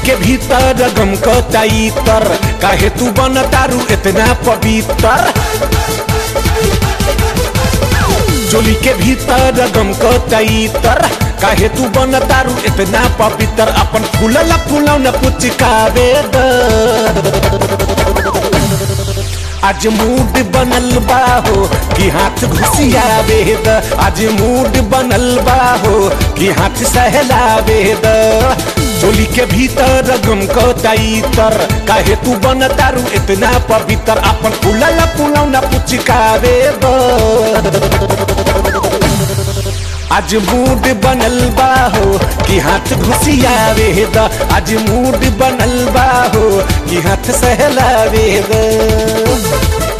के भीतर गम को तर काहे तू बन तारू इतना पवित्र चोली के भीतर गम को तर काहे तू बन तारू इतना पवित्र अपन फूलल फूलौन पुचकावे द आज मूड बनल बा हो कि हाथ घुसियावे द आज मूड बनल बा हो कि हाथ सहलावे द चोली के भीतर गम को तर काहे तू बन तारू इतना पवित्र अपन फूलल फूलौना पुचकावे द आज मूड बनल बा हो कि हाथ घुसियावे द आज मूड बनल बा हो कि हाथ सहलावे द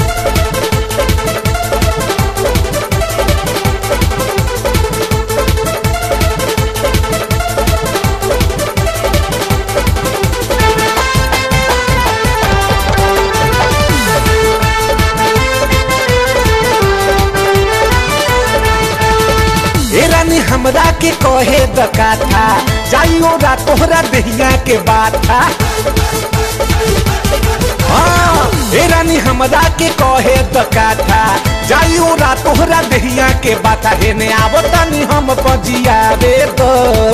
ए रानी हमरा के कहे द काथा जाइयो रा तोहरा दहिया के बात था हाँ, ए रानी हमरा के कहे द काथा जाइयो रा तोहरा दहिया के बात हे ने आवतानी हम पजियावे तो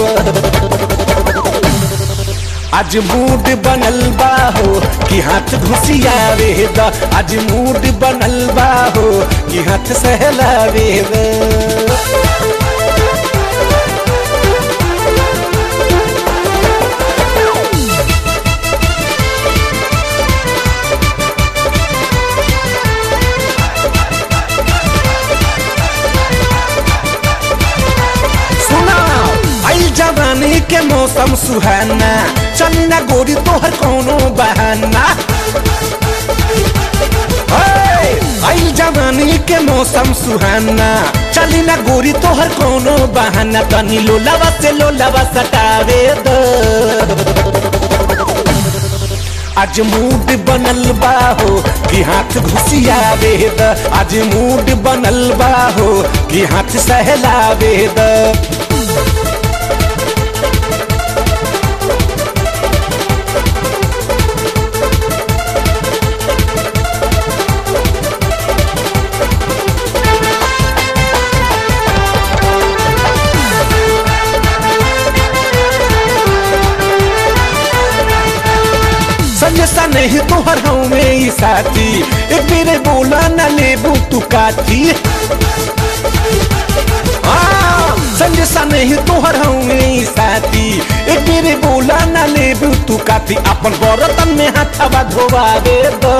आज मूड बनल बा हो कि हाथ घुसियावे द आज मूड बनल बा हो कि हाथ सहलावे द सुना आई जवानी के मौसम सुहाना चली ना गोरी तोहर कोनो बहाना हे, आई जवानी के मौसम सुहाना चली ना गोरी तोहर कोनो बहाना तनी लोलावा से लोलावा सटावे दो आज मूड बनल बा हो कि हाथ घुसियावे द आज मूड बनल बा हो कि हाथ सहलावे द संजसा नहीं तोहर हमें ई साथी एक मेरे बोला न लेबू तू काथी हाँ, संजसा नहीं तोहर हमें ई साथी एक मेरे बोला न लेबू तू काथी अपन बरतन में हाथवा धोवा दे दो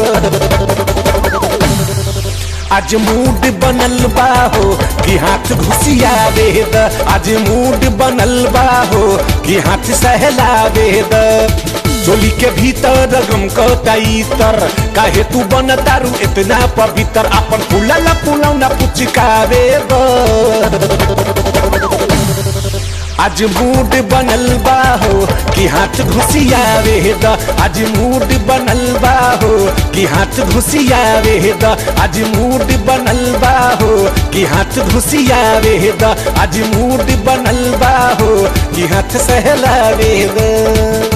आज मूड बनल बा हो कि हाथ घुसियावे द आज मूड बनल बा हो कि हाथ सहलावे द चोली के भीतर गम को तर काहे तू बन तारू इतना पवित्र अपन फूलल फूलौना पुचकावे द आज मूड बनल बा हो कि हाथ घुसियावे द आज मूड बनल बा हो कि हाथ घुसियावे द आज मूड बनल बा हो कि हाथ घुसियावे द आज मूड बनल बा हो कि हाथ सहलावे द